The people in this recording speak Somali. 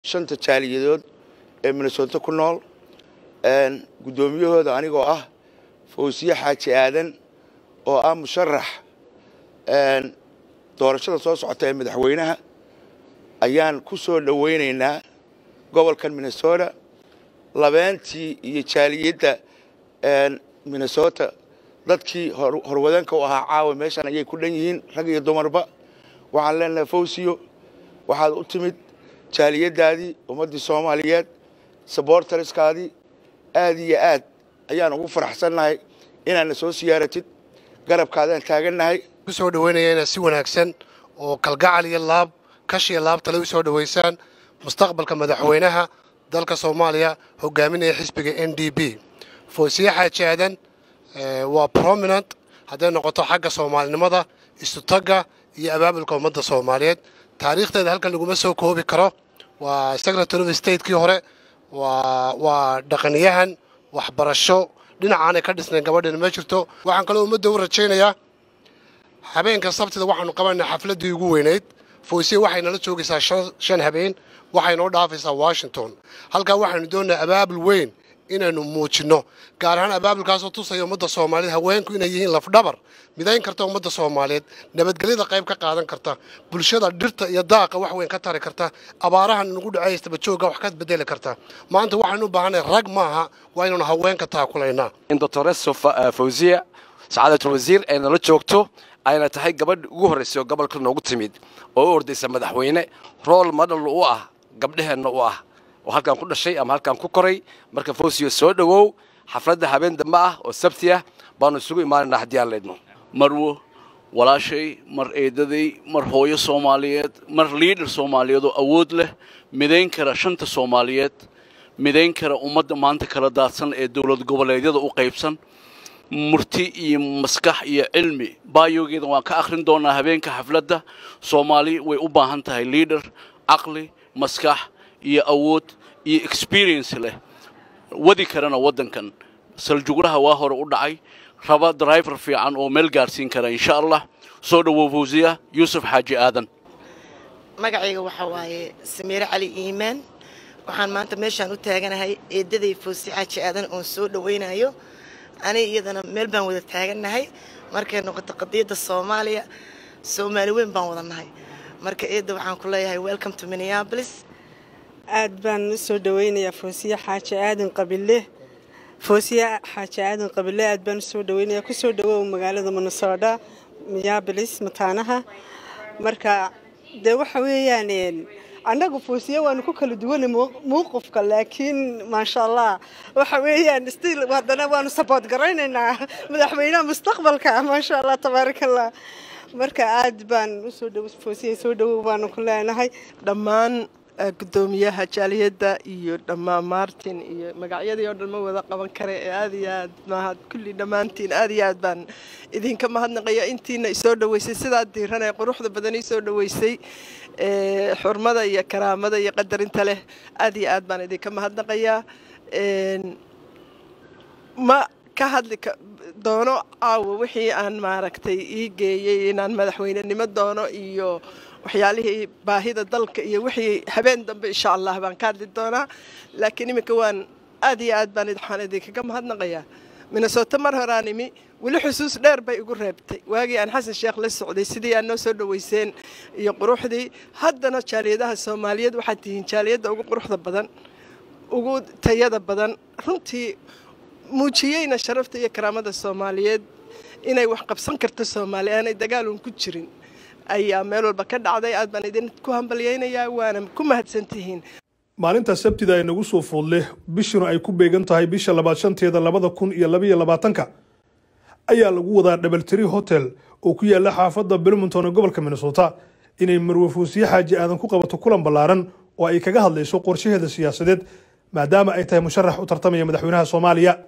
shanta jaaliyadood ee minnesota ku nool guddoomiyahooda anigoo ah fawsiye xaaji aadan oo ah musharax doorashada soo socota ee madaxweynaha ayaan ku soo dhowaynaynaa gobolkan minnesota labeentii iyo jaaliyadda minnesota dadkii horwadeenka u ahaa caawa meeshan ayay ku dhan yihiin rag iyo dumarba waxaan leenahay fawsiyo waxaad u timid jaaliyaddaadii ummaddii soomaaliyeed sabortariskaadii aad iyo aad ayaan ugu faraxsannahay inaadna soo siyaaratid garabkaadaan taagannahay ku soo dhoweynaya inaad si wanaagsan oo kalgacal iyo laab kashiya laabtale u soo dhoweysaan mustaqbalka madaxweynaha dalka soomaaliya hogaaminaya xisbiga n d b foosiye xaaji aadan waa prominent hadday noqoto xagga soomaalinimada istutagga iyo abaabulka ummadda soomaaliyeed taariikhdeeda halkan laguma soo koobi karo waa secretary of statekii hore waa dhaqanyahan waxbarasho dhinacaanay ka dhisnayn gabadheena ma jirto waxaan kaloo ummadda u rajaynayaa habeenka sabtida waxaanu qabanaa xafladdii ugu weynayd foosiye waxay nala joogaysaa shan habeen waxay noo dhaafaysaa washington halkaa waxaanu doonayaa abaabul weyn inaynu muujinno gaar ahaan abaabulkaasoo tusaya ummadda soomaaliyeed haweenku inay yihiin lafdhabar midayn karta ummadda soomaaliyeed nabadgelyada qayb ka qaadan karta bulshada dhirta iyo daaqa wax weyn ka tari karta abaarahan nagu dhacaystaba joogga wax ka bedeli karta maanta waxaynu u baahanay rag maaha waa inaynu haweenka taakulaynaa in doctoreso fawziya sacaadatul wasiir ay nala joogto ayna tahay gabadh ugu horraysay oo gobolka noogu timid oo u ordaysa madaxweyne rool madhal u ah gabdheheenna u ah oo halkaan ku dhashay ama halkaan ku koray marka fawsiyo soo dhowow xafladda habeen dambe ah oo sabti ah baanu isugu imaanaynaa haddii aan leydno marwo walaashay mar eedaday mar hooyo soomaaliyeed mar liidhar soomaaliyeed oo awood leh midayn kara shanta soomaaliyeed midayn kara ummadda maanta kala daadsan ee dowlad goboleedyada u qaybsan murti iyo maskax iyo cilmi baayogeeda waan ka akhrin doonaa habeenka xafladda soomaali way u baahan tahay liidhar caqli maskax iyo awood iyo experience leh wadi karana waddankan saljuglaha waa hore u dhacay raba driver fiican oo meel gaarsiin kara insha allah soo dhowow fawsiya yuusuf xaaji aadan magacayga waxaa waaye samiire cali iimaan waxaan maanta meeshaan u taaganahay eedaday fawsi xaaji aadan oon soo dhowaynayo aniga iyadana meel baan wada taagannahay markay noqoto qadiyadda soomaaliya soomaali weyn baan wada nahay marka eedda waxaan ku leeyahay welcome to minneapolis aad baan u soo dhaweynayaa foosiye xaaji aadan qabile foosiye xaaji aadan qabile aad baan usoo dhaweynayaa kusoo dhawow magaalada minnesota minneapolis mataanaha marka dee waxa weeyaan annagu foosiye waanu ku kala duwanay muuqufka laakiin maasha allah waxa weeyaan stiil haddana waanu saboot garaynaynaa madaxweynaha mustaqbalka maasha allah tabaaraka allah marka aad baan usoo dhow foosiye soo dhawow baanu ku leenahay dhammaan gudoomiyaha jaaliyadda iyo dhammaan martin iyo magacyadii oo dhan ma wada qaban kare ee aad iyo aad mahad kulli dhammaantiin aad iyo aad baan idinka mahadnaqaya intiina isoo dhoweysay sidaa diiran ee quruxda badan isoo dhoweysay xurmada iyo karaamada iyo qadarinta leh aad iyo aad baan idinka mahadnaqayaa ma ka hadli doono caawa wixii aan maaragtay ii geeyey inaan madaxweynenimo doono iyo waxyaalihii baahida dalka iyo wixii habeen dambe insha allah baan ka hadli doonaa laakiin iminka waan aad iyo aad baan waxaan idinkaga mahadnaqayaa minnesota mar horaan imi weli xusuus dheer bay igu reebtay waagii aan xasan sheekh la socday sidii aad noo soo dhoweyseen iyo quruxdii haddana jaaliyadaha soomaaliyeed waxaad tihiin jaaliyadda ugu quruxda badan ugu tayada badan runtii muujiyeyna sharafta iyo karaamada soomaaliyeed inay wax qabsan karto soomaali aanay dagaalun ku jirin ayaa meel walba ka dhacday aad baan idinku hambalyaynayaa waana ku mahadsantihiin maalinta sabtida ay nagu soo food leh bishuna ay ku beegan tahay bisha labaad shanteeda labada kun iyo labaiyo labaatanka ayaa lagu wadaa dhabaltiri hotel oo ku yaala xaafadda bermonton ee gobolka minnesota inay marwe foosiye xaaji aadan ku qabato kulan ballaaran oo ay kaga hadlayso qorshaheeda siyaasadeed maadaama ay tahay musharax u tartamaya madaxweynaha soomaaliya